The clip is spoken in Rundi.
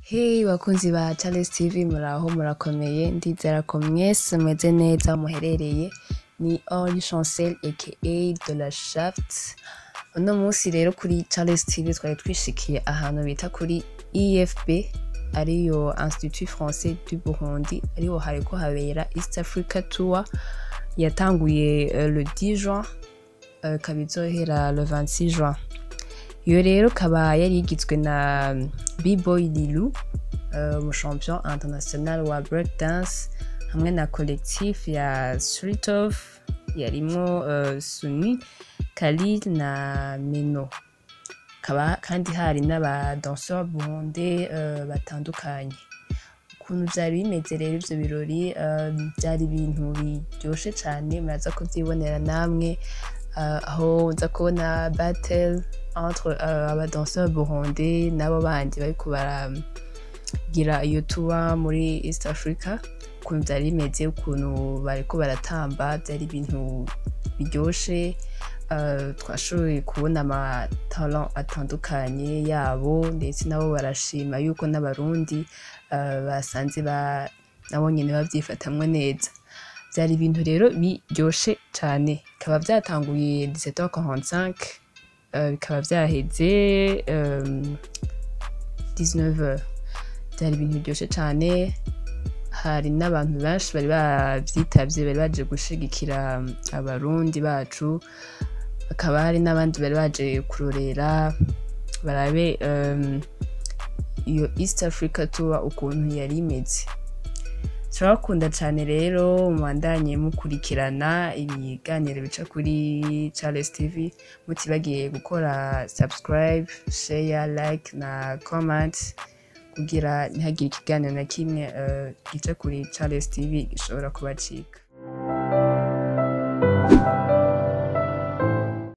Hey bakunzi ba Charles TV muraho murakomeye ndizera ko mwese mumeze neza aho muherereye ni Henri Chancel aka de la Shaft uno munsi rero kuri Charles TV twari twishikiye ahantu bita kuri IFB ariyo Institut Français du Burundi ariho hariko habera East Africa Tour yatanguye euh, le 10 juin euh, ikaba izohera le 26 juin iyo rero kaba yari igizwe na B-Boy Lilu uh, umuchampion international wa break dance hamwe na collectif ya Street of yarimwo uh, Suni Khalil na Meno kaba kandi hari n'abadanseur burundais uh, batandukanye ukuntu vyari bimeze rero ivyo birori uh, vyari ibintu biryoshe cane muraza kuvyibonera namwe uh, aho nza kubona battle entre uh, abadanseur burundais n'abo bandi bariko baragira iyo tour muri East Africa ukuntu vyari bimeze ukuntu bariko baratamba vyari ibintu biryoshe uh, twashoboye kubona ama talent atandukanye yabo ndetse nabo barashima yuko n'abarundi uh, basanze ba nabo nyene bavyifatamwo neza vyari ibintu rero biryoshe cane bikaba vyatanguye 17h45 uh, bikaba vyaheze um, 19h vyari ibintu biryoshe cane hari n'abantu benshi bari bavyitavye bari baje gushigikira abarundi bacu hakaba hari n'abandi bari baje kurorera barabe um, iyo East Africa Tour ukuntu yari imeze turabakunda cane rero mubandanye mukurikirana ibiganiro bica kuri Charles TV mutibagiye gukora subscribe share like na comment kugira ntihagire ikiganiro na kimwe uh, gica kuri Charles TV gishobora kubacika